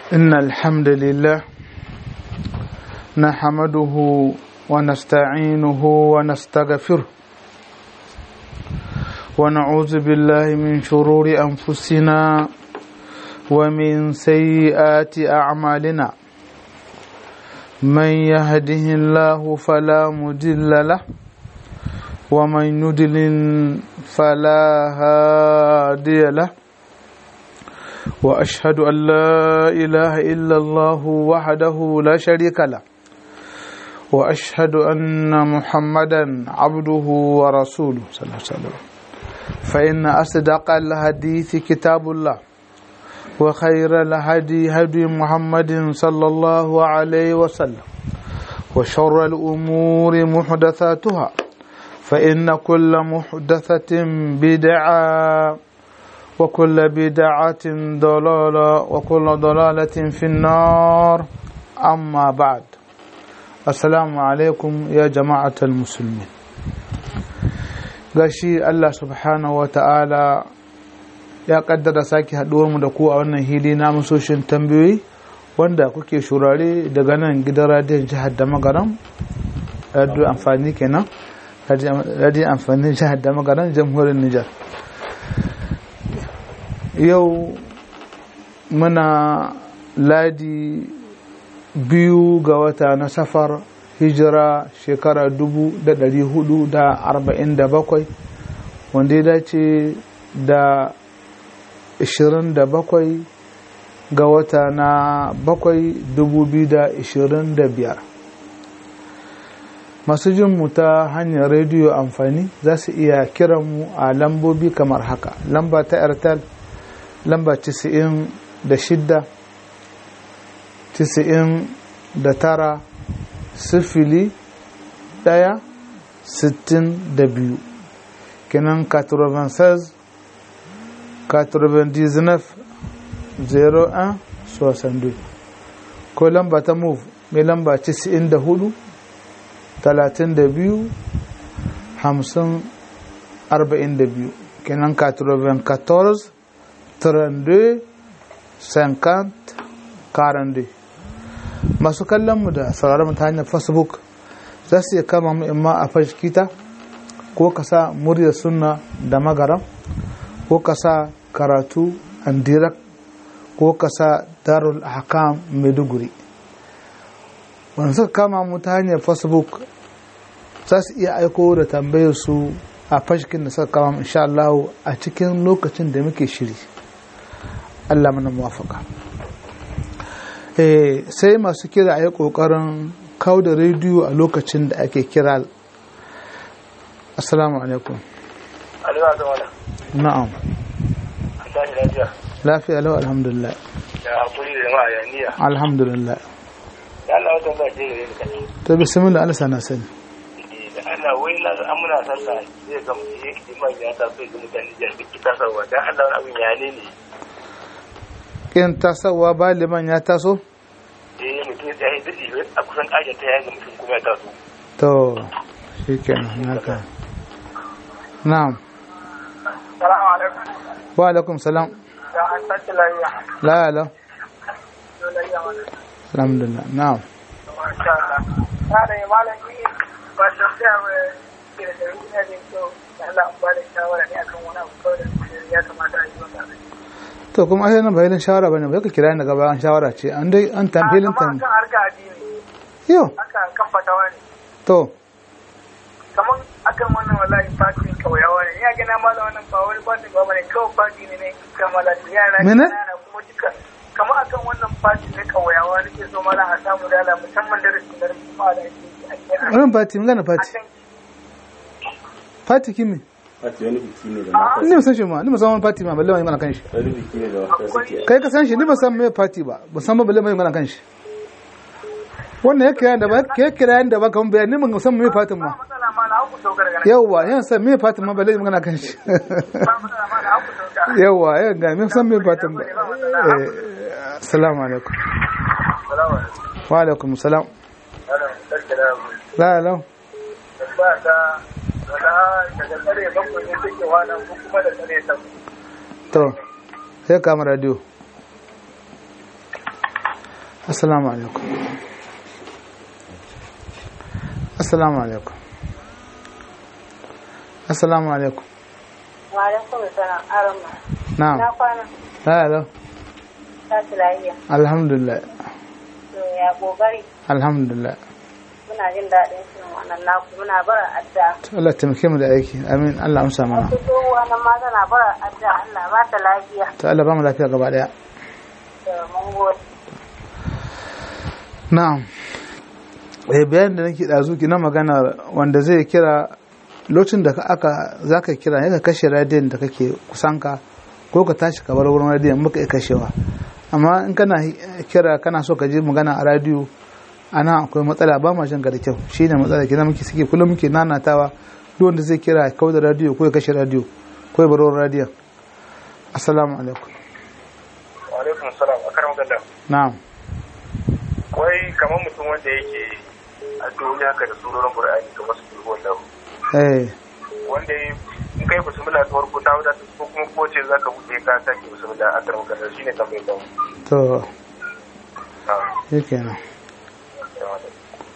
إن الحمد لله نحمده ونستعينه ونستغفره ونعوذ بالله من شرور أنفسنا ومن سيئات أعمالنا من يهده الله فلا مضل له ومن يضلل فلا هادي له واشهد ان لا اله الا الله وحده لا شريك له واشهد ان محمدا عبده ورسوله صلى الله عليه وسلم فان اصدق الحديث كتاب الله وخير الهدي هدي محمد صلى الله عليه وسلم وشر الامور محدثاتها فان كل محدثه بدعه وكل بدعة ضلالة وكل ضلالة في النار أما بعد السلام عليكم يا جماعة المسلمين gashi Allah subhanahu wa ta'ala ya kaddara sake haɗuwarmu da ku a wannan hili na musoshin tambayoyi wanda kuke shurare daga nan gidan radiyon jihar da magaran radiyo amfani kenan radiyon amfani jihar da magaran jamhuriyar Nijar yau muna ladi biyu ga wata na safar hijira shekara dubu da dari hudu da arba'in da bakwai wanda ya dace da ishirin da bakwai ga wata na bakwai dubu biyu da ishirin da biyar masu jin mu ta hanyar rediyo amfani za su iya kiran mu a lambobi kamar haka lamba ta airtel lamba tisa'in da shidda tisa'in da tara sifili ɗaya sittin da biyu kenan 96 99 01 62 ko lamba ta move mai lamba tisa'in da hudu talatin da biyu hamsin arba'in da biyu kenan 94 32 50 42 masu kallonmu da sauraron ta hanyar facebook za su iya kama mu imma a fashikita ko ka sa muryar sunna da magaram ko ka sa karatu andirak ko ka sa darul hakam maiduguri wanda suka kama mu ta hanyar facebook za su iya aiko da tambayar su a fashikin da suka kama insha Allah a cikin lokacin da muke shiri Allah mana muwafaka eh sai masu kira a yi ƙoƙarin kawo da rediyo a lokacin da ake kira assalamu alaikum na'am lafiya lau alhamdulillah alhamdulillah ta bismillah Allah sana sani Allah wai na an muna sallah zai ga imam ya taso ga mutane da duk tasarwa dan Allah wani abin ya ne ne kin tasowa ba liman ya taso? eh mutum ya yi dadi a kusan ƙajar ta yaga mutum kuma ya taso to shi kenan haka na'am salamu alaikum wa alaikum salam da an tashi lafiya la la lafiya mana alhamdulillah na'am masha Allah na da malami ba ta tsaya wa ke da dari ne da kyau da Allah an ba da shawara ne akan wani abu kawai da ya kamata a yi wanda to kuma ai nan bayanin shawara bane ba ka kira ni gaba an shawara ce an dai an tamfilin tam kan harka addini yo haka kan fatawa ne to kamar akan wannan wallahi fati kauyawa ne ya gina mala wannan ba wani fati ba bane kawai fati ne ne kamala yara Mene? yara kuma duka kamar akan wannan fati ne kauyawa ne ke so mala a samu dala musamman darasin da rasu ma da ake ake wannan fati mun gana fati akan fati kimi Fati wani biki ne da mata ni ba san shi ma ni ba san wani fati ma balle mai magana kan shi wani biki ne da mata suke kai ka san shi ni ba san me fati ba ba san ba balle mai magana kan shi wannan ya kira da ba ke kira da ba kan bayani mun san me fatin ma matsala ma na haku dogara gare yawwa yan san me fatin ma balle mai magana kan shi ba matsala ma na haku dogara yawwa yan ga me san me fatin ba eh assalamu alaikum salamu alaikum wa alaikum salam ana sarki da mu la la ba ta wala daga tsare bakwai ne take wana ko kuma da tsare ta to sai kama radio assalamu alaikum assalamu alaikum assalamu alaikum wa alaikum salam arama na'am na kwana hello ta lafiya alhamdulillah to ya kokari alhamdulillah muna jin daɗin shirin wannan naku muna bara adda to Allah taimake mu da aiki amin Allah amsa mana wasu tsohuwa nan ma tana bara adda Allah ba ta lafiya to Allah ba mu lafiya gaba daya da mun gode na'am eh bayan da nake dazu ki na magana wanda zai kira lokacin da ka aka zaka kira ne ka kashe radiyon da kake kusanka ko ka tashi ka bar wurin radiyon muka iya kashewa amma in kana kira kana so ka ji magana a radiyo ana akwai matsala ba ma jin ka da kyau shine matsala kina muke suke kullum muke nanatawa duk wanda zai kira ya kawo da radiyo ko ya kashe radiyo ko ya bar wurin radiyon assalamu alaikum wa alaikum salam a karan ganda na'am wai kamar mutum wanda yake a duniya haka da surorin qur'ani kamar su bilbo da eh wanda ya in kai bismillah ta farko ta wadata ko kuma ko ce zaka buɗe ka sake bismillah a karan ganda shine tambayar da to Ah, yake nan yawa da.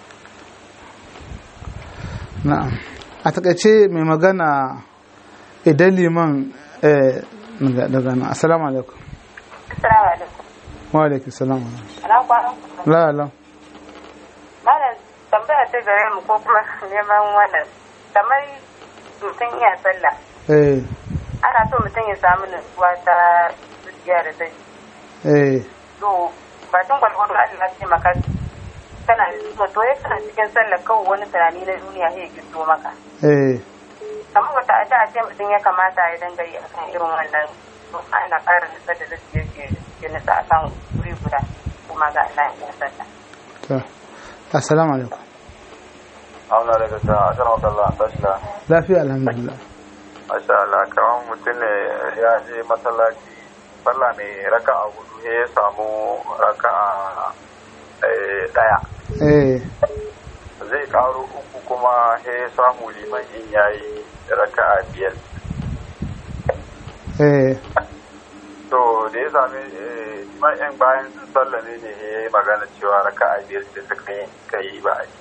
na'am a takaice mai magana idan liman eh, daga daga nan assalamu alaikum assalamu alaikum wa alaikum salam ana kwana la la malam tambaya ta gare mu ko kuma neman wannan kamar mutum iya sallah eh ana so mutum ya samu nutsuwa ta zuciya da ta eh to batun gwalgwado Allah ce maka kana nutsuwa to ya kana cikin sallah kawai wani tunani na duniya ya gido maka eh kamar wata ada a ce mutum ya kamata ya dinga yi akan irin wannan to ana ƙara nutsa da zuciya ke ke nutsa akan wuri guda kuma ga Allah ya sallah to assalamu alaikum Allah daga ta asar makalla tashla lafiya alhamdulillah masha Allah kamar mutum ne ya je masallaci sallah mai raka'a hudu sai ya samu raka'a eh, daya eh zai karo uku kuma sai ya samu liman in yayi raka'a biyar eh to da ya sami eh, liman yan bayan sun sallame ne ya yi magana cewa raka'a biyar ce suka yi ka yi ba a yi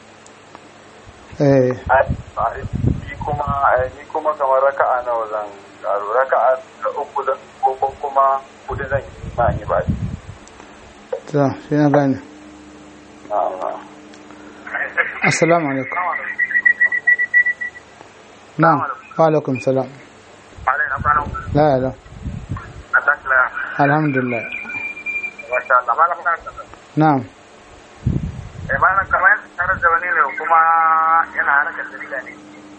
eh ni kuma eh, ni kuma kamar raka'a nawa zan karo raka'a da uku zan ko ko kuma hudu zan yi ma yi ba a yi to shi na gane assalamu alaikum na'am wa alaikum salam Alai na kwanan la la a tasila alhamdulillah wata Allah malam kan na'am eh malam kamar tare da wani ne kuma yana harkar dalila ne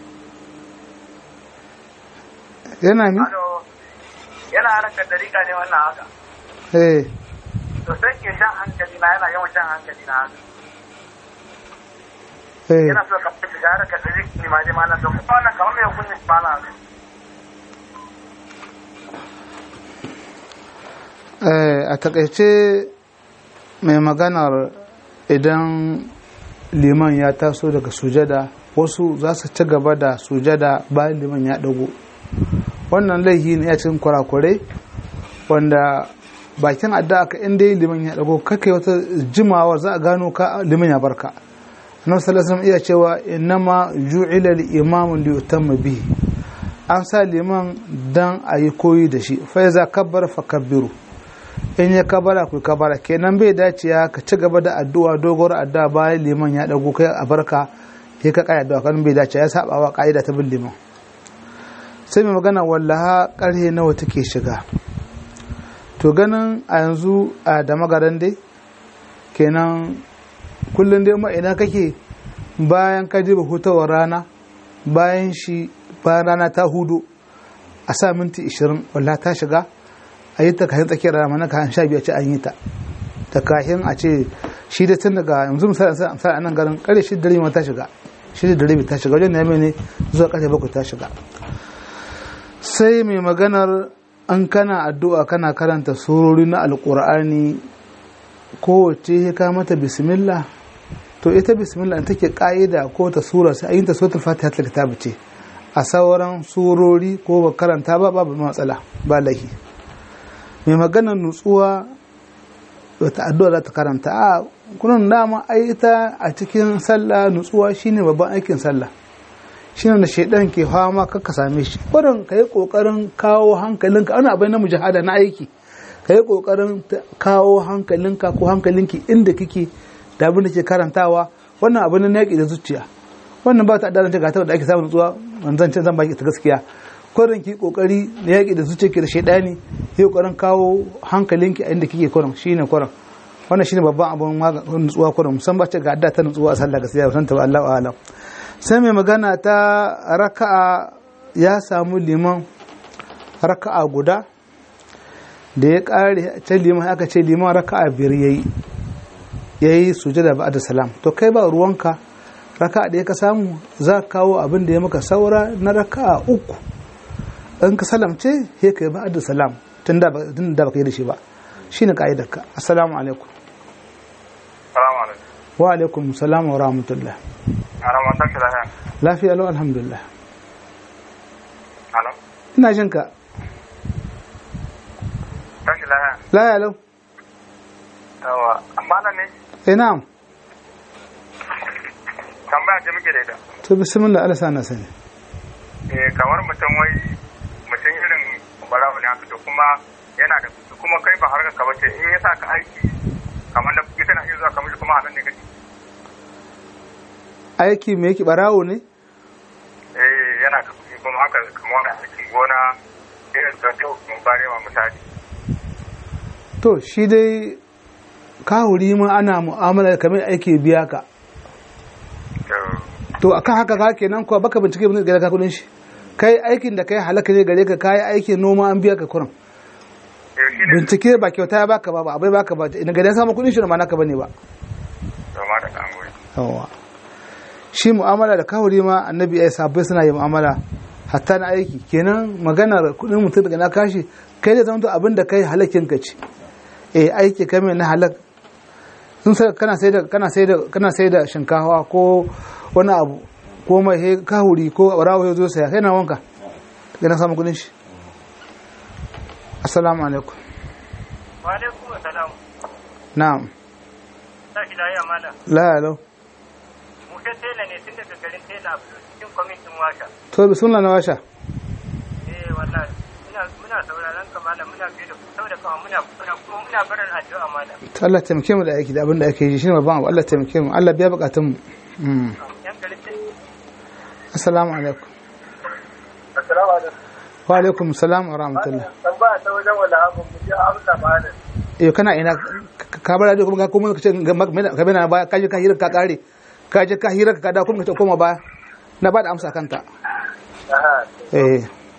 yana mi Ado yana harkar dalila ne wannan haka eh to sai ke jan hankali na yana yawan jan hankali na haka eh yana so ka fi shiga harkar dalila ne ma dai malam to kuma wannan kamar mai hukuncin malam Eh, a takaice mai maganar idan liman ya taso daga sujada wasu za su ci gaba da sujada bayan liman ya dago wannan laihi ne ya cikin kurakurai wanda bakin addu'a ka inda yi liman ya dago kake wata jimawa za a gano ka liman ya barka nan salasan iya cewa innama ju'ila al-imamu li yutamma bihi an sa liman dan a yi koyi da shi fa iza kabbara fa kabbiru in ya kabara ku kabara kenan bai dace ya ka ci gaba da addu'a dogon addu'a bayan liman ya dago kai a barka ya ka kai addu'a kan bai dace ya saba wa ka'ida ta bin liman sai mai magana wallaha karhe nawa take shiga to ganin a yanzu a da magaran dai kenan kullum dai ma ina kake bayan ka ji hutawar rana bayan shi bayan rana ta hudu a sa minti 20 wallaha ta shiga a yi ta kayan tsakiyar rana mana kayan sha biyu a ce an yi ta ta kayan a ce shi da tun daga yanzu misali misali a nan garin kare shi da rabi ma ta shiga shi da rabi ta shiga wajen neme ne zuwa kare bakwai ta shiga sai mai maganar an kana addu'a kana karanta surori na alkur'ani kowace ya ka mata bismillah to ita bismillah in take ka'ida ko ta sura sai ayin ta suratul fatiha ta kitabu ce a sauran surori ko ba karanta ba babu matsala ba lahi mai maganar nutsuwa wata addu'a za ta karanta a kunan dama ai ita a cikin sallah nutsuwa shine babban aikin sallah shine da shaidan ke fama kakka same shi kurin ka yi kokarin kawo hankalinka ana abin na mujahada na aiki ka yi kokarin kawo hankalinka ko hankalinki inda kike da abin da ke karantawa wannan abin na yaƙi da zuciya wannan ba ta adalanta ga ta da ake samun nutsuwa wanzan can zan baki ta gaskiya kurin ki kokari na yaƙi da zuciya ke da shaidani yi kokarin kawo hankalinki a inda kike kurin shine kurin wannan shine babban abin maganin nutsuwa kurin musamman ce ga adda ta nutsuwa a sallah gaskiya ba san ta ba Allahu a'lam sai mai magana ta raka'a ya samu liman raka'a guda da ya kare ta liman aka ce liman raka'a biyar yayi yayi sujada ba'da salam to kai ba ruwanka raka'a da ya ka samu za ka kawo abin da ya maka saura na raka'a uku in ka salamce sai kai ba'da salam tun da baka yi da shi ba shine ka'idarka assalamu alaikum Salamu alaikum. wa alaikum salam wa rahmatullah Ana matan ki lafiya. lafiya lau alhamdulillah Alo. ina jin ka Tashi lafiya. lafiya lau Yawa. Amma nan ne eh na'am tambaya ce muke da ita. to bismillah Allah sana sani Eh kamar mutum wai mutum irin barawo ne haka to kuma yana da kuɗi kuma kai ba harkar ka bace in ya sa ka aiki kamar da kuɗi kana iya zuwa kamar kuma hadan ne kake. aiki me yake barawo ne Eh yana da kuɗi kuma haka kamar wani aikin gona irin da ta mun bare ma misali. to shi dai kahuri ma ana mu'amala kamar aiki biya ka To to akan haka ka kenan kuwa baka bincike bin gare ka kudin shi kai aikin da kai halaka ne gare ka kai aikin noma an biya ka kurin eh shi ne bincike ba kyauta ya baka ba ba abai baka ba ina gare samu kudin shi da ma naka bane ba to ma da kan goyi. yawa shi mu'amala da kahuri ma annabi ya sabbai suna yin mu'amala hatta na aiki kenan maganar kudin mutum daga na kashi kai da zama abin da kai halakin ka ce eh aiki kai mai na halak sun sai kana sai da kana sai da kana sai da shinkafa ko wani abu ko mai he kahuri ko barawo ya zo saya kai na wanka daga na samu kudin shi assalamu alaikum Wa alaikum salam. na'am Tashi lafiya malam. la alo Musa tela ne tun daga garin tela a cikin kwamitin washa. to bismillah na washa Eh wallahi muna muna sauraron ka malam muna fiye da ku saboda kawai muna muna kuma muna barin addu'a malam. to Allah taimake mu da aiki da abin da ake yi shine babban abu Allah taimake mu Allah biya bukatun mu Mm. Yan garin tela. assalamu alaikum Assalamu alaikum. wa alaikum salam wa rahmatullah Tambaya ta wajen wala abu mu ji amsa malam. eh kana ina ka- ka bar da kuma ka kuma kace ka bana baya ka je ka hira ka kare ka je ka hira ka da kuma ka koma baya na ba da amsa kanta Aha. eh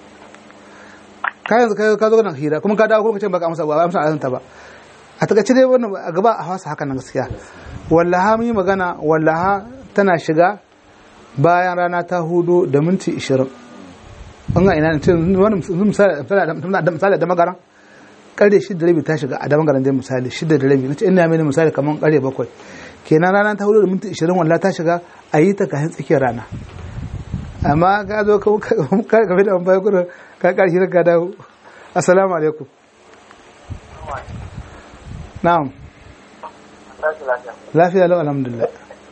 ka yanzu ka ka zo nan hira kuma ka dawo kuma kace baka amsa ba amsa a ta ba a takaice dai wannan a gaba a hausa haka nan gaskiya wallaha mun yi magana wallaha tana shiga bayan rana ta hudu da minti 20 an ga ina ne tun wani misali misali da magaran kare shida da rabi ta shiga a da magaran dai misali shida da rabi nace ina mai misali kaman kare bakwai kenan rana ta hudu da minti 20 wallaha ta shiga a yi ta kayan tsakiyar rana amma ka zo ka ka ka da bai gurin ka karshe ka dawo assalamu alaikum na'am Tashi lafiya. lafiya lau alhamdulillah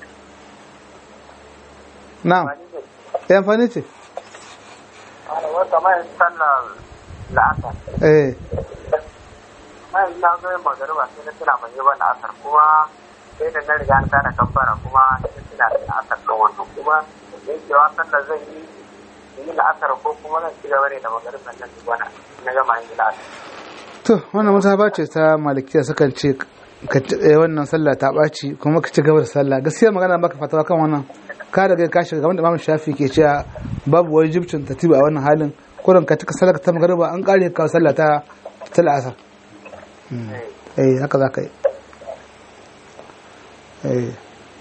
na'am ya amfani ce Wata kamar yin sallar la'asar. eh Mai na zo yin magariba sai na tuna ban yi ba la'asar kuma sai da na riga ta da kambara kuma sai tuna da la'asar kan wannan kuma yin cewa sallar zan yi yi la'asar ko kuma zan ci gaba ne da magariban nan duk wani na gama yin la'asar. to wannan mazhaba ce ta malikiya sukan ce ka eh, wannan sallah ta ɓaci kuma ka ci gaba da sallah gaskiya magana baka fatawa kan wannan ka daga ka shiga kamar da Imam Shafi ke cewa babu wajibcin tatiba a wannan halin kurin ka cika sallah ta magariba an kare ka sallah ta ta la'asar Mm. eh haka za ka yi eh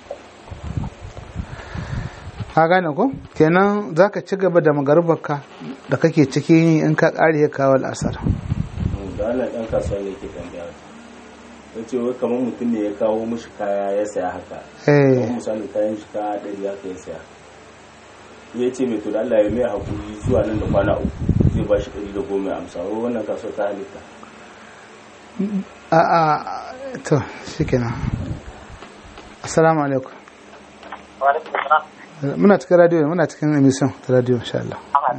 ka gane ko kenan za ka ci gaba da magaribarka da kake cikin yi in ka kare ka kawo al'asar da Allah ɗan kasuwa ne ke tambaya ya ce wai kamar mutum ne ya kawo mishi kaya ya saya haka eh kamar misali kayan shi kaya ɗari haka ya saya ya ce mai to da Allah ya mai hakuri zuwa nan da kwana uku zai ba shi ɗari da goma ya amsa wai wannan kasuwa ta halitta a'a to shikenan assalamu alaikum wa alaikum salam muna cikin radio muna cikin emission ta radio insha Allah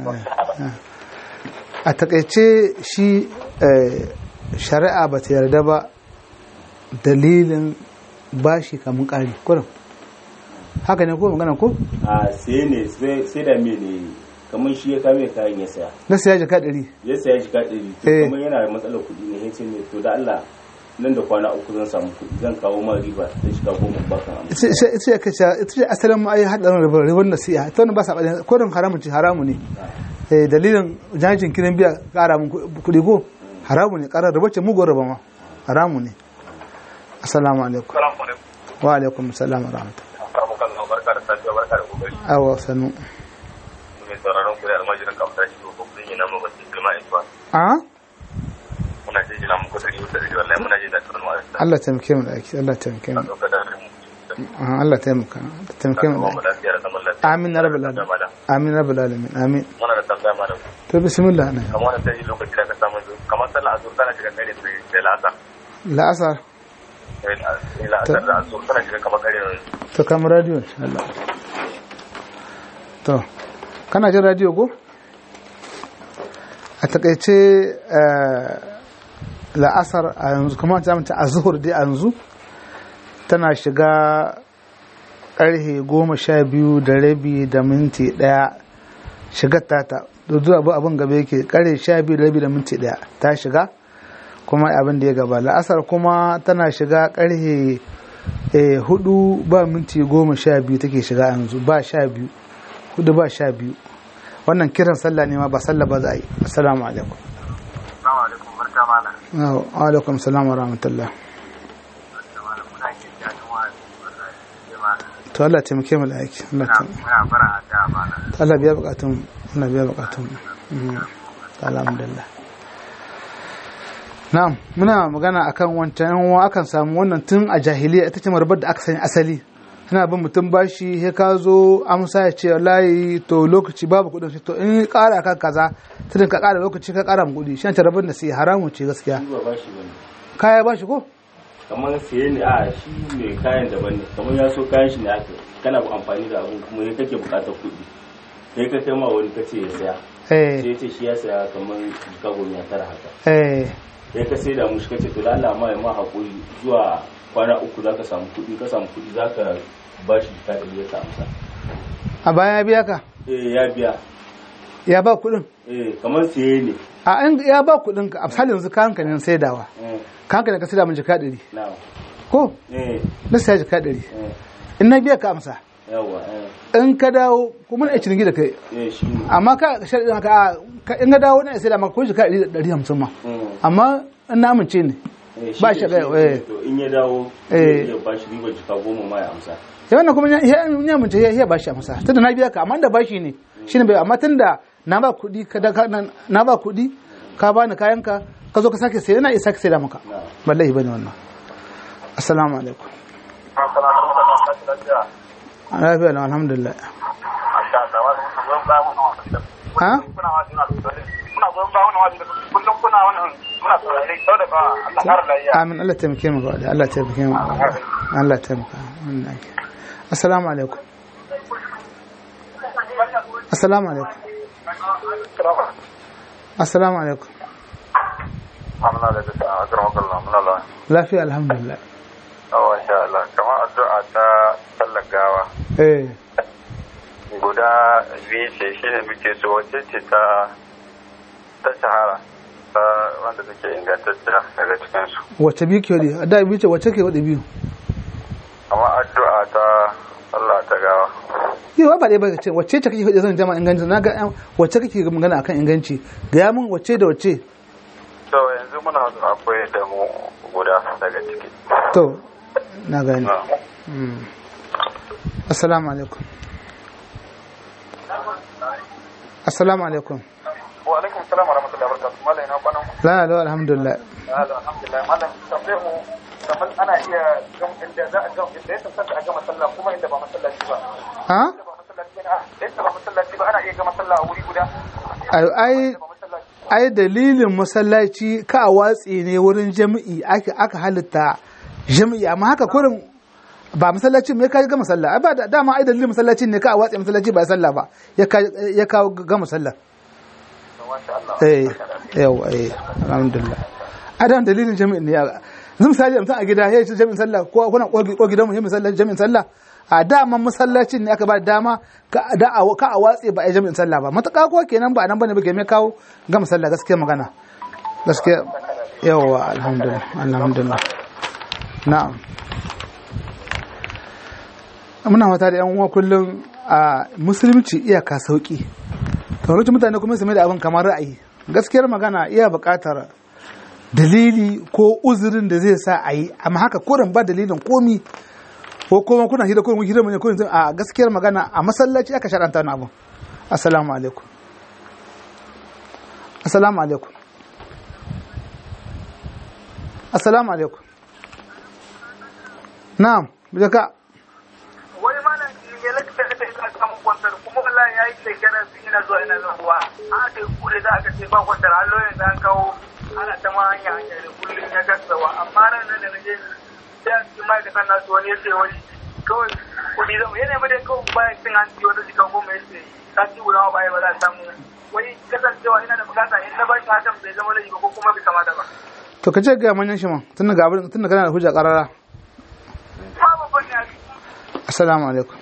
a takaice shi eh, shari'a ba ta yarda ba dalilin bashi kamun ƙari kurin haka ne ko magana ko a sai ne sai sai da me ne kamar shi ya kame kayan ya saya na siya jaka ɗari ya saya shi ɗari to Eh. kamar yana da matsalar kuɗi ne ya ce ne to da Allah nan da kwana uku zan samu kuɗi zan kawo ma riba da shiga goma bakan amma ita ce- ita ce aka ce ita ce asalin ma ai haɗarin ribar ribar nasiha ita wani ba sa ɓaɗin kodin haramun ce haramu ne Eh, dalilin jajin kiran biya ƙara mun kuɗi ko haramu ne ƙarar ribar ce mugun riba ma haramu ne assalamu alaikum salamu alaikum wa alaikum salam wa rahmatullahi barka da barka da safiya barka da kokari awa sanu mai sauraron ku da almajirin kamfani shi ko kun yi namu bace girma ita a muna ji jina muku da riwa da riwa wallahi muna ji da tunan wa Allah taimake mu da aiki Allah taimake mu sauka da mu Ah, Allah taimaka taimake mu da mu aiki lafiya da zaman lafiya amin ya rabbal alamin amin ya rabbal alamin amin muna da tambaya malam to bismillah ne kamar wannan sai lokaci da ka samu kamar sallah azur tana shiga kare sai sai la'asa la'asar sai la'asar da azur tana shiga kamar kare to kam radio insha Allah to kana jin radio ko a takaice eh, la'asar a yanzu kuma ta mace a zuhur dai a yanzu tana shiga karhe goma sha biyu da rabi da minti daya shigar tata da zuwa abu abin gaba yake karhe sha biyu da rabi da minti daya ta shiga kuma abin da ya gaba la'asar kuma tana shiga karhe eh, hudu ba minti goma sha biyu take shiga yanzu ba sha biyu hudu ba sha biyu wannan kiran sallah ne ma ba sallah ba za a yi assalamu alaikum Assalamu alaikum barka malam wa alaikum salam wa rahmatullah malam muna jin dadin wa'azi wallahi malam to Allah taimake mu da aiki Allah taimake muna fara da malam Allah biya bukatun Allah biya bukatun Mm. alhamdulillah na'am muna magana akan wancan yan uwa akan samu wannan tun a jahiliya ita ce marbar da aka sani asali tana bin mutum bashi he ka zo amsa ya ce wallahi to lokaci babu kuɗin shi to in ƙara kan kaza tun ka ƙara lokaci ka ƙara mu kuɗi shan ta rabar da sai haramun ce gaskiya shi ba bashi bane kaya bashi ko kamar siye ne a shi mai kayan daban ne kamar ya so kayan shi ne aka kana amfani da abun kuma ya kake bukatar kuɗi sai ka kai ma wani kace ya saya eh sai ya ce shi ya saya kamar jika goma ya tara haka eh sai ka sai da mushi kace to da Allah ma ya ma hakuri zuwa kwana uku zaka samu kuɗi ka samu kuɗi zaka bashi jika ɗari ya ka amsa a baya ya biya ka eh ya biya ya ba kuɗin eh kamar siye ne a in ya ba kuɗin ka a misali yanzu kayan ka ne saidawa eh kayan ka ne ka saida min jika ɗari na ko eh na saya jika ɗari eh in na biya ka amsa yawa eh in ka dawo kuma na ciniki da kai eh shi ne amma ka sharaɗin haka a, ka- in ka dawo na sai da maka ko jika ɗari da ɗari hamsin ma Mm. amma in na amince ne Eh, ba shi shi ne, ɗaya, shi ne. eh. to in ya dawo Eh. ya ba shi riba jika goma ma ya amsa sai wannan kuma ya ya amince ya ya bashi amsa tunda na biya ka amma da bashi ne shine bai amma tunda na ba kuɗi ka da ka- na na ba kuɗi ka bani kayan ka ka zo ka sake sai yana isa ka sai da maka na wallahi bane wannan assalamu alaikum assalamu alaikum lafiya lafiya lau, alhamdulillah masha Allah wannan goyon ba mu ha kuna wajen na kuna goyon ba wannan wajen kullum kuna wannan muna saurare sau da ba Allah har lafiya amin Allah taimake mu gaba da Allah taimake mu Allah taimaka wannan ake assalamu alaikum assalamu alaikum assalamu alaikum Amna da ta akram Allah muna la lafiya alhamdulillah oh insha Allah kamar addu'a ta sallar gawa eh guda biyu ce shine muke so wace ce ta ta shahara ta wanda take ingantacciya daga cikin su wacce biyu ke wadi da biyu ce wacce ke wadi biyu amma addu'a ta Allah ta gawa yi ba ɗaya ba ce wacce ce kake faɗi zan jama inganci na ga yan- wacce kake magana akan inganci ga ya mun wacce da wacce to yanzu muna so akwai da mu guda daga ciki to na gani Mm. assalamu alaikum assalamu alaikum wa alaikum salam wa rahmatullahi wa barakatuh malai na kwanan ku la la alhamdulillah alhamdulillah malam tambayar mu kamar ana iya gam inda za a gam inda ya tantance a gama sallah kuma inda ba masallaci ba ha inda ba masallaci ba a inda ba masallaci ba ana iya gama sallah a wuri guda ai ai ba masallaci ai dalilin masallaci ka a watsi ne wurin jami'i aka aka halitta jami'i amma haka kurin ba masallacin me kai ga masalla ai ba da dama ai dalilin masallacin ne ka a watsa masallaci ba sallah ba ya ka ya kawo ga masalla eh yawa eh alhamdulillah adan dalilin jami'in ne yanzu misali mutum a gida ya ce jami'in sallah ko kuna ko gidan mu misali jami'in sallah a dama masallacin ne aka ba da dama ka da a ka a watse ba a jami'in sallah ba mataka ko kenan ba nan bane ba ke me kawo ga masalla gaskiya magana gaskiya yawa alhamdulillah alhamdulillah na'am muna wata da yan uwa kullum a musulunci iyaka sauki kamar mutane kuma su mai da abin kamar ra'ayi gaskiyar magana iya buƙatar dalili ko uzurin da zai sa a yi amma haka kurin ba dalilin komi ko kuma kuna hira kurin hira mun kurin a gaskiyar magana a masallaci aka sharanta wani abu assalamu alaikum assalamu alaikum assalamu alaikum na'am bijaka wai mana ne lakta da ta samu kwantar kuma wallahi yayi shekara sun yana zuwa yana zuwa a kai kure da aka ce ba kwantar hallo yanzu an kawo ana ta ma hanya hanya da kullum ya gasawa amma ran nan da naje sai a cikin ma'aikatan nasu wani ya ce wani kawai kudi zama yana mai da kawai bayan cin hanci wata jika goma ya ce sati guda ma baya ba za a samu wai kasancewa ina da bukata in na bashi hakan bai zama laifi ba ko kuma bai kamata ba. to ka ce ga manyan shi ma tun daga abin tun daga kana da hujja karara Ba babban ne a assalamu alaikum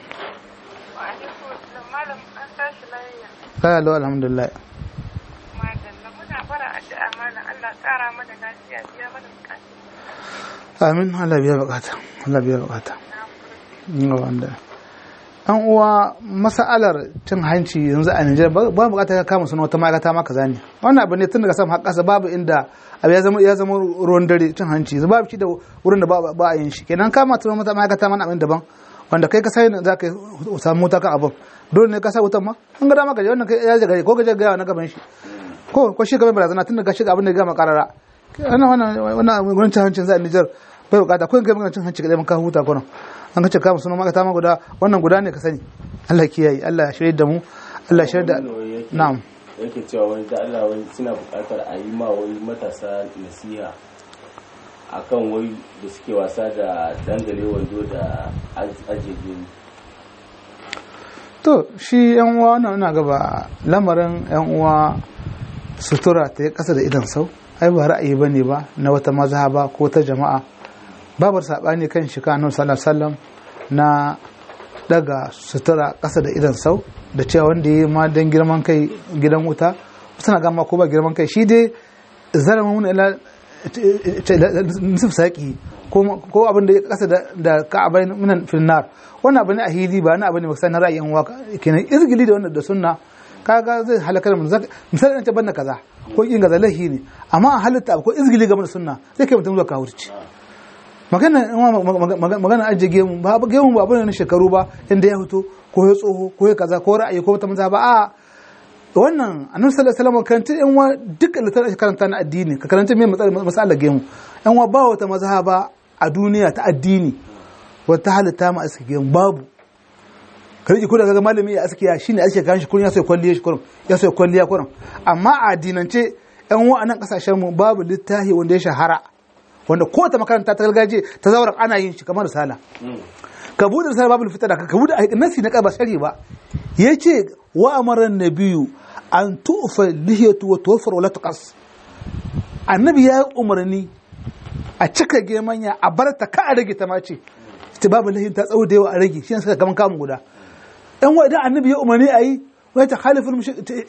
malam an tashi lafiya kaya lau alhamdulillah madalla muna fara addu'a malam Allah kara mana lafiya biya mana bukatu amin Allah biya bukata Allah biya bukata Ina wanda an uwa masa'alar cin hanci yanzu a Nijar ba ba bukata ka kama suna wata ma'aikata ma kaza ne wannan abu ne tun daga sama har ƙasa babu inda abu ya zama ya zama ruwan dare cin hanci yanzu babu shi da wurin da ba ba a yin shi kenan kama tun wata ma'aikata mana abin daban wanda kai ka sai za ka samu wuta kan abin dole ne ka sa wutan ma an ga dama ka je wannan kai ya gare ko ka je ga na gaban shi ko ko shi gaban barazana tun daga shiga abin da ya gama karara wannan wannan wannan gurin cin hancin za a Nijar bai bukata ko in kai magana cin hanci kadai mun ka huta ko nan an kace kama sunan maka ma guda wannan guda ne ka sani Allah kiyaye Allah ya shirye da mu Allah ya shirye da na'am yake cewa wani da Allah wani suna buƙatar a yi ma wani matasa nasiha akan wai da suke wasa da dangane wando da ajiye gini to shi yan uwa wannan ina gaba lamarin yan uwa sutura ta yi kasa da idan sau ai ba ra'ayi bane ba na wata mazhaba ko ta jama'a babar sabani kan shi kanu sallallahu na daga sutura kasa da idan sau da cewa wanda ya ma dan girman kai gidan wuta suna gama ko ba girman kai shi dai zara mun ila nisif saki ko abin da ya kasa da ka'abai minan finnar wannan abu ne a hili ba na abu ne ba na ra'ayin waka kenan izgili da wannan da sunna kaga zai halakar mu misali an ce banna kaza ko kin gaza lahi ne amma a halitta abu ko izgili game da sunna zai kai mutum zuwa kawurci magana magana ajiye gemu ba gemu ba bane na shekaru ba inda ya fito ko ya tsoho ko ya kaza ko ra'ayi ko wata maza ba a wannan annabi sallallahu alaihi wasallam karanta yan wa duk littafin karanta na addini ka karanta me matsalar gemu yan wa ba wata mazhaba a duniya ta addini wata halitta ma aski gemu babu ka rike kuda ga malami ya askiya shine ake kan shi kullun ya so kwalliya shi kullun ya so kwalliya kullun amma a addinance yan wa anan kasashen mu babu littafi wanda ya shahara wanda ko ta makaranta ta gargaje ta zauren ana yin shi kamar risala ka bude risala babu fitar da ka bude nasi na ba shari ba yace wa amara nabiyu an tufa lihiyatu wa tuwafar wala tuqas annabi ya umarni a cika gemanya a bar ta ka a rage ta mace ita babu lihin ta tsawo da yawa a rage shi ne suka kaman kamun guda dan wa idan annabi ya umarni a yi wa ta khaliful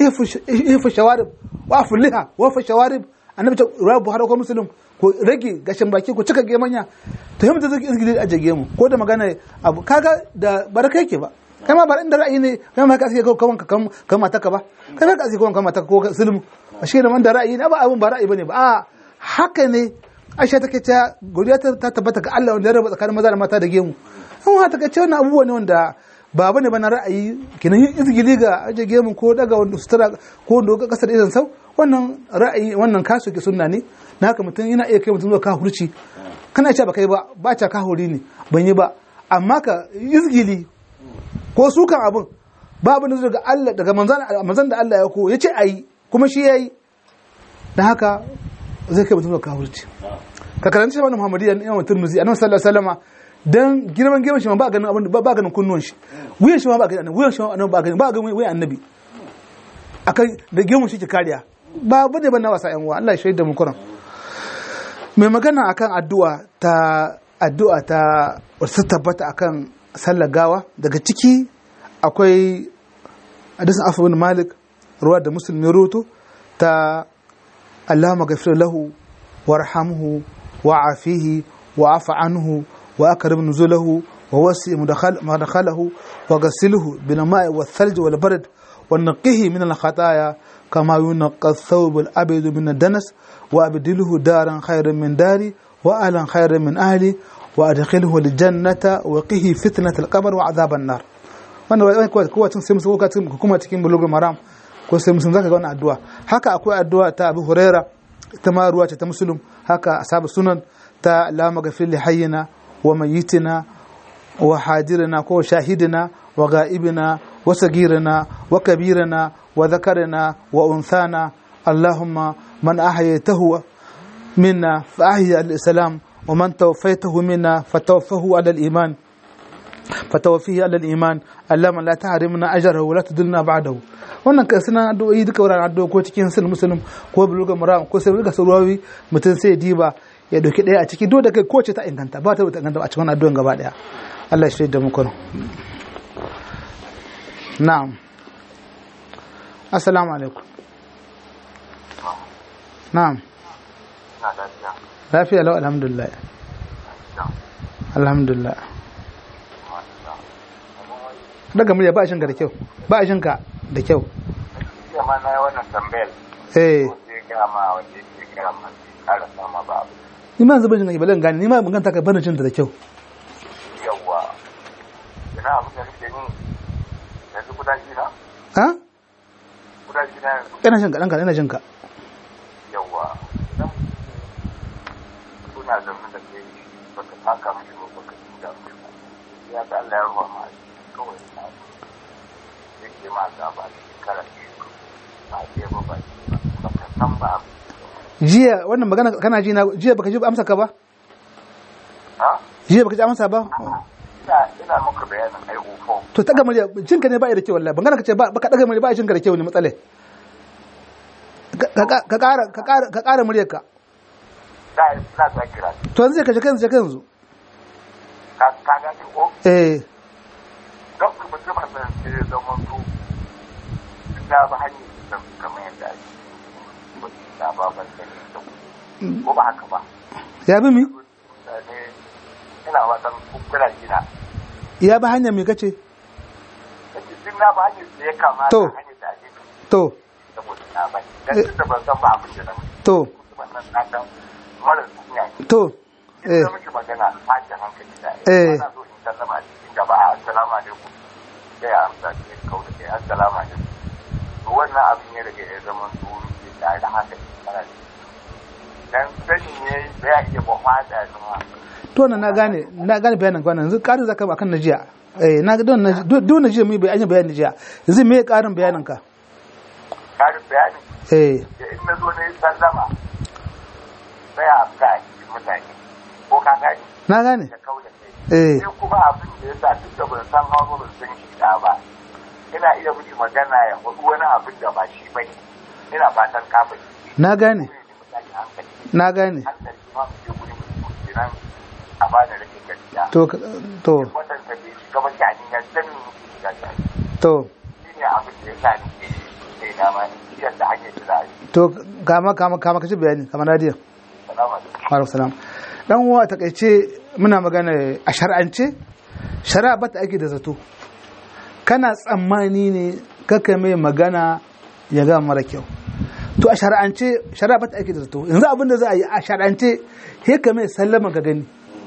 ifu shawarib wa afu liha wa fa shawarib annabi ta rabu buhari ko muslim ko rage gashin baki ko cika gemanya to yamma zai izgili a jage mu ko da magana abu kaga da baraka yake ba kai ma bar inda ra'ayi ne kai ma ka aske kawan ka kan mata ka ba kai ma ka aske kawan kan mata ko sulmu shi ne man da ra'ayi ne ba abun ba ra'ayi bane ba a haka ne Aisha take ta godiya ta tabbata ga Allah wanda ya raba tsakanin maza da mata da gemu an ta kace wannan abubuwa ne wanda ba bane ba na ra'ayi kenan yin izgili ga aje gemu ko daga wanda sutura ko wanda ga kasar idan sau wannan ra'ayi wannan kasu ke sunna ne na haka mutum yana iya kai mutum zuwa kahurci kana cewa ba kai ba ba ta kahuri ne ban yi ba amma ka izgili ko su kan abin babu na daga Allah daga manzan da Allah ya ko ya ce a yi kuma shi ya yi da haka zai kai mutum da kawurci ka karanci shi wannan muhammadiyya ne yawan turmuzi annabi sallallahu alaihi wasallama dan girman girman shi ma ba ganin abin ba ba ganin kunnuwan shi wuyan shi ma ba ganin wuyan shi ma annabi ba ganin ba ganin wuyan annabi akan da girman shi ke kariya ba bane ban na wasa yan uwa Allah ya shaida mu kuran mai magana akan addu'a ta addu'a ta wasu tabbata akan sallar gawa daga ciki akwai hadisin afu bin malik ruwa da musulmi rutu ta Allahumma ghafir lahu warhamhu wa'afihi wa'afu anhu وأكرم نزوله ووسع مدخل مدخله وغسله بالماء والثلج والبرد ونقه من الخطايا كما ينقى الثوب الأبيض من الدنس وأبدله دارا خيرا من داري وأهلا خيرا من أهلي وأدخله الجنة وقه فتنة القبر وعذاب النار wannan wani kowa kowa tun sai musu kowa kuma cikin bulugul maram ko sai musulun zaka ga wannan addu'a haka akwai addu'a ta Abu Huraira ita ma ruwa ce ta musulun haka ashabu sunan ta Allahumma ghafir li hayyina وميتنا وحاضرنا وشاهدنا وغائبنا وصغيرنا وكبيرنا وذكرنا وأنثانا اللهم من أحييته منا فأحيي الإسلام ومن توفيته منا فتوفه على الإيمان فتوفيه على الإيمان اللهم لا تحرمنا أجره ولا تدلنا بعده wannan ka suna addu'o'i duka wuraren addu'o ko cikin sun musulun ko buluga muram ko sai buluga surawi mutum sai diba ya dauki daya a ciki dole da kai kowace ta inganta ba ta inganta a cikin addu'an gaba daya Allah ya shaida muku na'am assalamu alaikum na'am lafiya lau alhamdulillah alhamdulillah daga murya ba a shinka da kyau ba a shinka da kyau Jiya ma na yi wannan tambayar. eh Wanda ya gaya ma wanda ya gaya ma sai ƙara sama ba abu. ni ma zubin jin balan gani ni ma ban ganta ka bana jin ta da kyau Yawwa. Ina abin da nake ni yanzu kudaji na? ha Kudaji na yanzu ina jin ka dan ka ina jin ka yawwa. Idan kuna zaune da kai baka taka mishi ba baka tuda mishi ba. Ya ga Allah ya ruwa ma asiri kawai na yake ma gaba da shekara biyu ba ke ba ba ke ba baka san ba abu. jiya wannan magana kana ji na jiya baka ji amsa ka ba Ha? jiya baka ji amsa ba Ina ina muka bayanin ai ufo. to ta murya jin ka ne ba ya da kyau wallahi bangana ka ce ba baka daga murya ba jin ka da kyau ne matsale ka ka- ka ƙara ka ƙara ka ƙara muryar ka Da ina ta kira to yanzu sai ka je kanzu je kanzu ka ka ga ko eh don ku mutum a san sai ya zama to na ba hanyar da kamar yadda ake mutum na ba ban sani da ku ko ba haka ba ya bi mi mutane ina watan kukkura gina ya bi hanya me kace yake duk na ba hanyar da ya kamata To. hanyar da ake bi to saboda na ba dan duk da ban san ba abin da na mutu to wannan na dan mara duniya ne to eh ina miki magana tashin hankali da Eh. ana so in sallama a cikin gaba a assalamu alaikum sai a amsa ce kau da kai assalamu alaikum to wannan abin ya daga ya zama tsoro ke tare da haka kana da dan sani ne da ya iya ba fada zama to na na gane na gane bayanin kwanan yanzu ƙarin zaka ba kan na jiya eh na ga don na don na jiya mu bayani bayanin jiya yanzu me ƙarin bayanin ka karin bayani eh da in na zo na yi sallama sai a amsa a cikin mutane ko ka gani na gane da kau da kai eh sai kuma abin da ya sa duk da ban san hawa ban san shi da ba ina iya miki magana ya faɗi wani abin da ba shi bane ina fatan ka fahimci na gane ne mutane hankali na gane hankali ma mu je gurin mutum kenan a ba da rage gaskiya to to wadanda bai shiga ba shani ya san me muke shiga shani to shi ne abin da ya sa ni ke kai na ma ni da hanyar da za a yi to kama kama kama kace bayani kamar radiyo salamu alaikum Alaikum salam. Dan uwa a takaice muna magana a shar'ance shari'a bata ake da zato. Kana tsammani ne kaka mai magana ya ga mara kyau. To a shar'ance shari'a bata ake da zato. Yanzu abin da za a yi a shar'ance he ka mai sallama ka gani.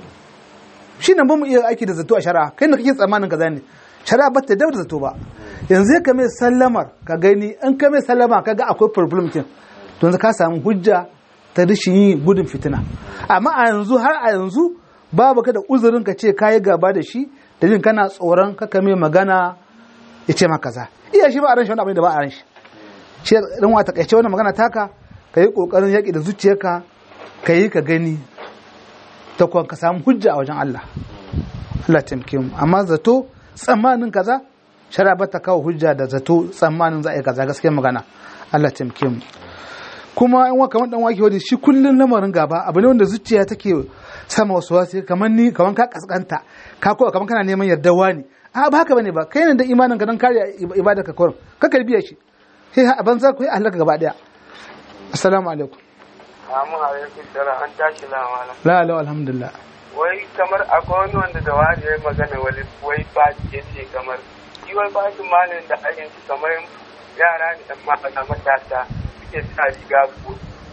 Shi nan ba mu iya aiki da zato a shari'a kai na kake tsammanin ka zane. Shari'a bata da zato ba. Yanzu ka mai sallamar ka gani in ka mai sallama ka ga akwai problem kin. To yanzu ka samu hujja ta rashin yi gudun fitina amma a yanzu har a yanzu babu ka da uzurin ka ce kayi gaba da shi da jin kana tsoron kaka mai magana ya ce maka kaza iya shi ba a ran shi wani abin da ba a ran shi shi dan wa takaice wannan magana taka ka yi kokarin yaƙi da zuciyarka ka yi ka gani ta kuwa ka samu hujja a wajen Allah Allah taimake mu amma zato tsammanin kaza shari'a ba ta kawo hujja da zato tsammanin za a yi kaza gaskiya magana Allah taimake mu kuma in wa kamar dan wake wani shi kullun lamarin gaba abu ne wanda zuciya take sama wasu wasu kamar ni kamar ka kaskanta ka kowa kamar kana neman yarda wani a ba haka bane ba kai ne da imanin ka dan kare ibada ka kurum ka karbiya shi sai a banza ku yi halaka gaba daya assalamu alaikum Amin alaikum salam an tashi lamana. la la alhamdulillah Wai kamar akwai wani wanda da wani ya yi magana wani wai ba ya ce kamar shi wai ba shi malin da ajin shi kamar yara ne dan mata matasa suke sa riga ko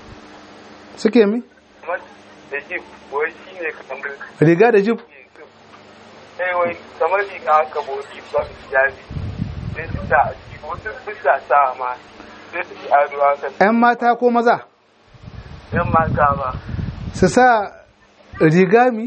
suke mi kamar da jib wai shi ne kamar riga da jib sai wai kamar riga haka bodi ba su jabi sai su sa a ciki wasu su sa sa ma sai su ci ado haka yan mata ko maza yan mata ba su sa riga mi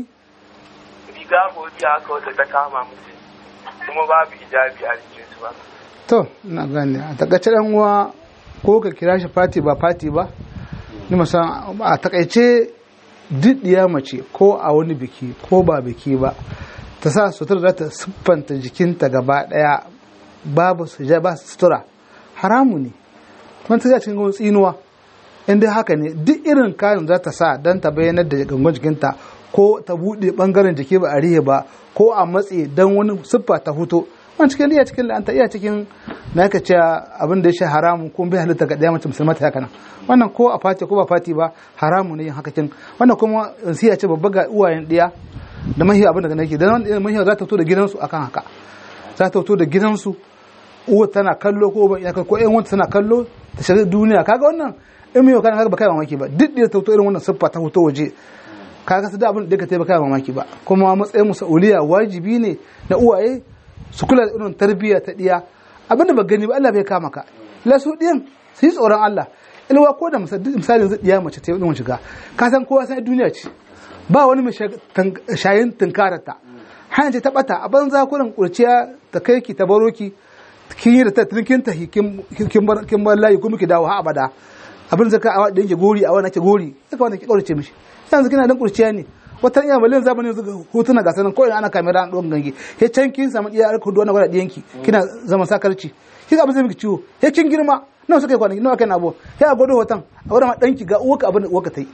riga bodi haka wata ta kama musu kuma babu hijabi a jikin su ba to na gane a takaice dan uwa ko ka kira shi fati ba fati ba ni musan a takaice duk diya mace ko a wani biki ko ba biki ba ta sa sutura za ta siffanta jikinta gaba daya babu su ba sutura haramu ne kuma ta cikin wani tsinuwa in dai haka ne duk irin kayan za ta sa don ta bayyanar da gangon jikinta ko ta buɗe ɓangaren jiki ba a rihe ba ko a matse don wani siffa ta huto wani cikin iya cikin la'anta iya cikin na ka ce abin da ya shi haramun ko bai halitta ga ɗaya mace musulma ta haka nan wannan ko a fati ko ba fati ba haramu ne yin haka kin wannan kuma siya ce babba ga uwayen ɗiya da mahiya abin da nake da wannan mahiya za ta fito da gidansu akan haka za ta fito da gidansu uwa tana kallo ko ba iyaka ko ƴan wanta tana kallo ta shiga duniya kaga wannan in mai kana kaga ba kai mamaki ba duk da ta fito irin wannan siffa ta fito waje kaga su da abin da ka taimaka kai mamaki ba kuma matsayin musauliya wajibi ne na uwaye su kula da irin tarbiyya ta diya abin da ba gani ba Allah bai kama ka la su diyan su yi tsoron Allah ilwa ko da misalin zai diya mace ta yi wani shiga ka san kowa san duniya ce ba wani mai shayin tunkararta hanyar ce ta bata a banza kurin kurciya ta kai ki ta baro ki kin yi da tattalin kin tahi kin bar layi kuma ki dawo ha abada abin zaka a da yake gori a wani ake gori ya kawai ki kaurace mishi yanzu kina dan kurciya ne wata iya malin zamanin yanzu hotuna ga sanan ko ina ana kamera an don gange he can kin samu iya alku duwana gwada diyanki kina zama sakarci kika abin zai miki ciwo he kin girma nawa suka yi kwanaki nawa kai na abu he a gwado hoton a wurin ma danki ga uwaka abin da uwaka ta yi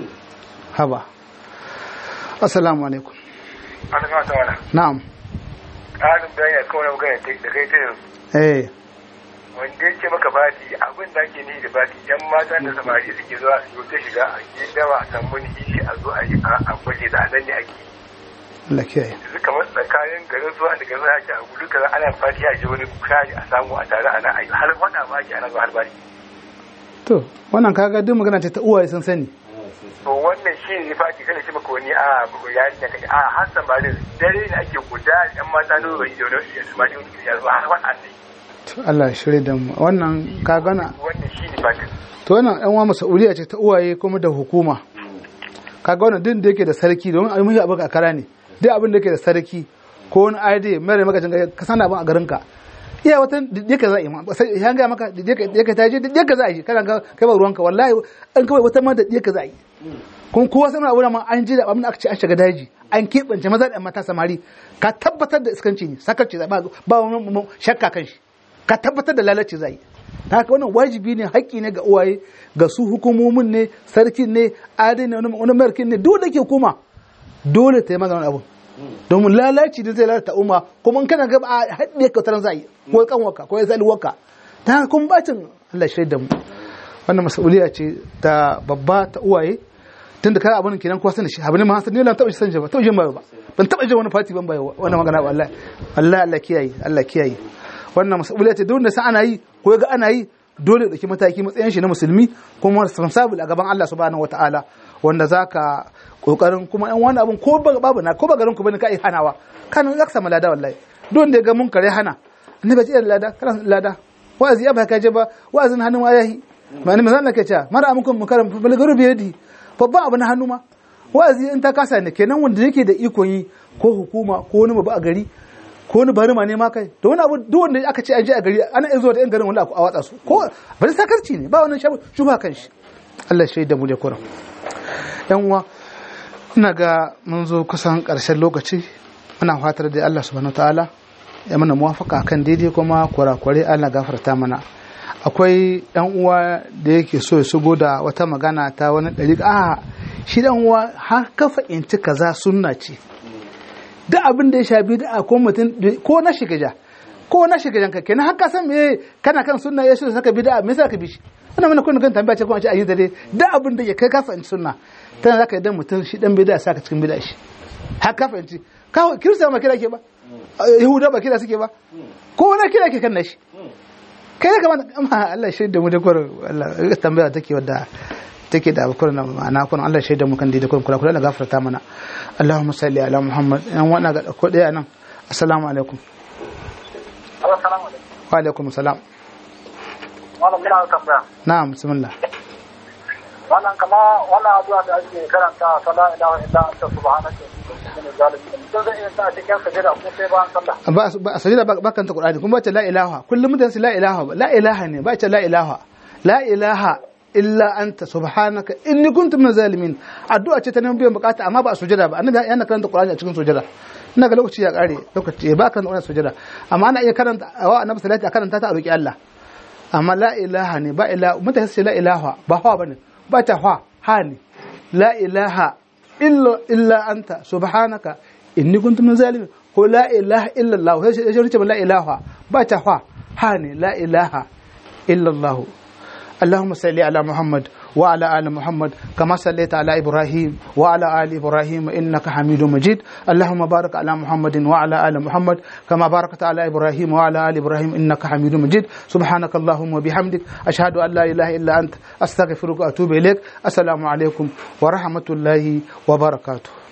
haba assalamu alaikum an ga ta wala na'am ƙarin bayani kawai magana da kai ta yanzu eh wanda yake maka bati abin da ake ni da bati yan mata da samari suke zuwa su ta shiga a yi dawa a samu ni ishi a zo a yi a gwaje da anan ne ake Allah kiyaye yanzu kamar tsakanin garin zuwa da garin ake a gudu kaza ana fati a je wani kari a samu a tare ana ayi har wada ma ake ana zuwa har bari to wannan kaga duk magana ce ta uwaye sun sani to wannan shi ne fati kana ce maka wani a yarinya kaje a har samari dare ne ake guda yan mata ne bai da wani samari ya zo har wada ne to Allah ya shirye da mu wannan kaga na wannan shi ne fati to wannan yan uwa mas'uliya ce ta uwaye kuma da hukuma kaga wannan din da yake da sarki domin abin muhi abin a kara ne duk abin da yake da sarki ko wani ID mere maka jin ka san abin a garin ka iya wata da ka za a yi ma sai ya ga maka da ka ta je da ka za a yi kana ga kai ba ruwanka wallahi an kawai wata ma da ka za a yi kuma kowa sanar abu ma an ji da abin da aka ce an shiga daji an keɓance maza da mata samari ka tabbatar da iskanci ne sakarci ba ba wani shakka kan shi ka tabbatar da lalace za a yi ta haka wannan wajibi ne haƙƙi ne ga uwaye ga su hukumomin ne sarkin ne adai ne wani markin ne dole ke kuma dole ta yi magana abu domin lalaci da zai lalata umma kuma in kana gaba a haɗe ka taron zai ko kanwaka ko ya zali waka ta haka kuma bacin Allah shi da mu wannan mas'uliya ce ta babba ta uwaye tun da kai abin kenan kowa sani shi abin ma sani lan taɓa shi sani ba taɓa jin ba ban taɓa jin wani fati ban bai wannan magana ba Allah Allah Allah kiyaye Allah kiyaye wannan mas'uliya ce duk wanda sa ana yi ko ga ana yi dole ya dauki mataki matsayin shi na musulmi kuma responsible a gaban Allah subhanahu wataala wanda zaka kokarin kuma yan wani abun ko babu na ko ba garin ku bane kai hanawa kan zaka samu lada wallahi duk wanda ya ga mun kare hana annabi ce lada kana lada wa'azi ya ba ka je ba wa'azin hannu ma yahi ma'ana me zan ke cewa mara aminkum mukaram balgaru bi yadi babban abu na hannu ma wa'azi in ta kasa ne kenan wanda yake da ikon yi ko hukuma ko wani babu a gari ko wani barima ne ma kai to wani abu duk wanda aka ce an je a gari ana iya zuwa da yan garin wani a watsa su ko bari sakarci ne ba wannan shubha kan shi Allah shi da mu da kuran yan uwa ina ga mun zo kusan ƙarshen lokaci muna fatar da Allah subhanahu ta'ala ya mana muwafaka kan daidai kuma kurakurai Allah gafarta mana akwai dan uwa da yake so ya shigo da wata magana ta wani ɗari a shi dan uwa har ka fahimci kaza sunna ce duk abin da ya shafi da ko mutum ko na shiga ja ko na shiga janka kenan har ka san me kana kan sunna ya shi saka bid'a me yasa ka bi shi wannan mana kun kan tambaya ce kuma a ce ayi dare duk abin da ya kai ka fahimci sunna tana zaka idan mutum shi dan bid'a saka cikin bid'a shi har ka fahimci ka kirista ma kira ke ba yahuda ba kira suke ba ko wani kira ke kan nashi kai ya kamata amma Allah shi da mu da kwar Allah tambaya take wadda take da abukur na ma'ana kun Allah shi da mu kan da kun kula kula da gafarta mana Allahumma salli ala Muhammad yan wannan ga ko daya nan assalamu alaikum Assalamu alaikum. wa alaikum salam Wannan muna tambaya. na'am bismillah Wannan kama wannan addu'a da ake karanta ta la ilaha illa anta subhanaka inni kuntu minaz zalimin. Mutum zai iya sa a cikin sajada ko sai bayan sallah. ba ba a sajida ba kanta Qur'ani kuma ba ce la ilaha kullum mutane su la ilaha ba la ilaha ne ba ce la ilaha la ilaha illa anta subhanaka inni kuntu minaz zalimin addu'a ce ta neman biyan bukata amma ba a sujada ba annabi yana karanta Qur'ani a cikin sujada ina ga lokaci ya kare lokaci ba kan wannan sujada amma ana iya karanta wa annabi salati a karanta ta a roki Allah amma la ilaha ne ba ila mutane su ce la ilaha ba hawa bane ba ta hawa ha ne la ilaha illa illa anta subhanaka inni kuntu min zalimin ko la ilaha illa Allah sai sai ce la ilaha ba ta hawa ha ne la ilaha illa Allah اللهم صل على محمد وعلى ال محمد كما صليت على ابراهيم وعلى ال ابراهيم انك حميد مجيد اللهم بارك على محمد وعلى ال محمد كما باركت على ابراهيم وعلى ال ابراهيم انك حميد مجيد سبحانك اللهم وبحمدك اشهد ان لا اله الا انت استغفرك واتوب اليك السلام عليكم ورحمه الله وبركاته